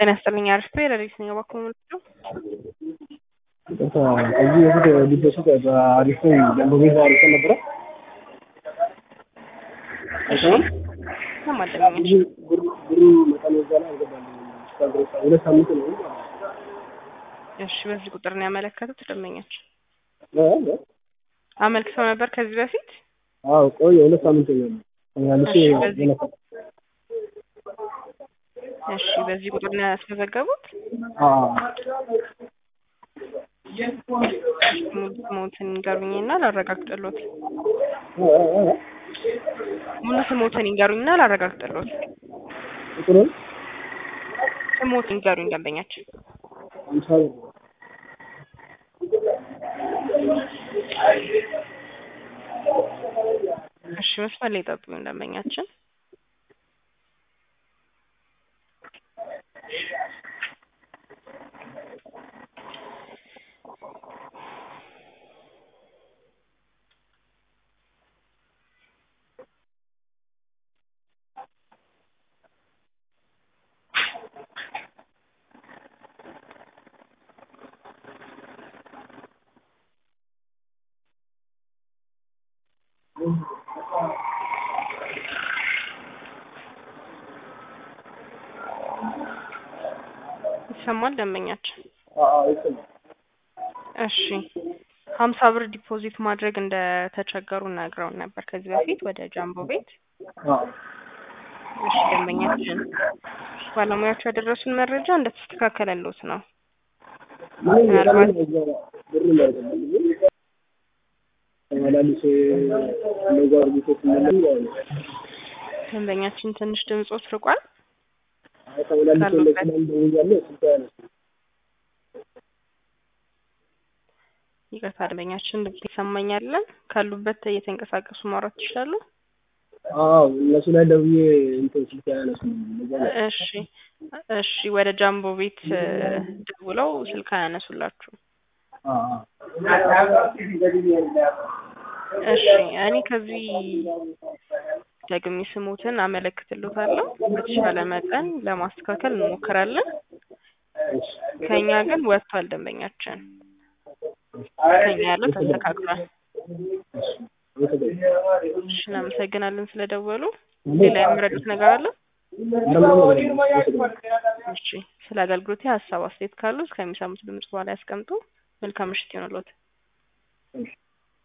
ጤና ይስጥልኝ አሪፍ ለሊት ነው የባክዎ ምንድነው? ከዚህ በፊት ሊበሱት በአሪፍ ደንቦ ቤት አሪፍ ነበረ። እሺ ለማደመኝ ብሩ መጠን በዛ ላይ አልገባልኝም። እስካሁን ድረስ ሁለት ሳምንት ነው። እሺ በዚህ ቁጥር ነው ያመለከቱት ደንበኛችን እ እ አመልክተው ነበር ከዚህ በፊት አዎ ቆየ ሁለት ሳምንት ነው። ተመልሼ እሺ፣ በዚህ- ገለፈ እሺ በዚህ ቁጥር ነው ያስመዘገቡት አዎ ሙሉ ስሞትን ይንገሩኝና ላረጋግጥሎት እ እ እ ሙሉ ስሞትን ይንገሩኝና ላረጋግጥሎት ቁጥሩን ስሞትን ይንገሩኝ ደንበኛችን አምሳ ብር እሺ መስመር ላይ ጠብቁኝ ደንበኛችን ይሰማል ደንበኛችን አዎ ይሰማል። እሺ ሀምሳ ብር ዲፖዚት ማድረግ እንደተቸገሩ ነግረውን ነበር ከዚህ በፊት ወደ ጃምቦ ቤት አዎ እሺ ደንበኛችን ባለሙያዎች ያደረሱን መረጃ እንደተስተካከለሎት ነው ምንም ምናልባት- በጣም በዛ ብር እንዳይገባልኝ ተመላልሼ እንደዛ አድርጌ ስመለስ ያው ደንበኛችን ትንሽ ድምጾት ርቋል አይ ተመላልሼ ካሉበት- እንደዚህ ደውያለሁ ስልክ አያነሱም። ይቅርታ ደንበኛችን ድምጽ ይሰማኛለን ካሉበት እየተንቀሳቀሱ ማውራት ይችላሉ አዎ እነሱ ላይ ደውዬ እንትን ስልክ አያነሱም። እንደዛ ነው። እሺ እሺ ወደ ጃምቦ ቤት እ፣ ደውለው ስልክ አያነሱላችሁ አዎ እሺ እኔ ከዚህ ደግሜ ስሙትን አመለክትሎታለሁ በተሻለ መጠን ለማስተካከል እንሞክራለን እሺ ከኛ ግን ወጥቷል ደንበኛችን ከኛ ያለው ተስተካክሏል አመሰግናለሁ። እሺ እናመሰግናለን ስለደወሉ ሌላ የምረዱት ነገር አለ ኧረ ምንም ነገር የለም። አመሰግናለሁ። እሺ ስለ አገልግሎቴ ሀሳብ አስተያየት ካሉ እስከሚሰሙት ድምጽ በኋላ ያስቀምጡ መልካም ምሽት ይሆንልዎት እሺ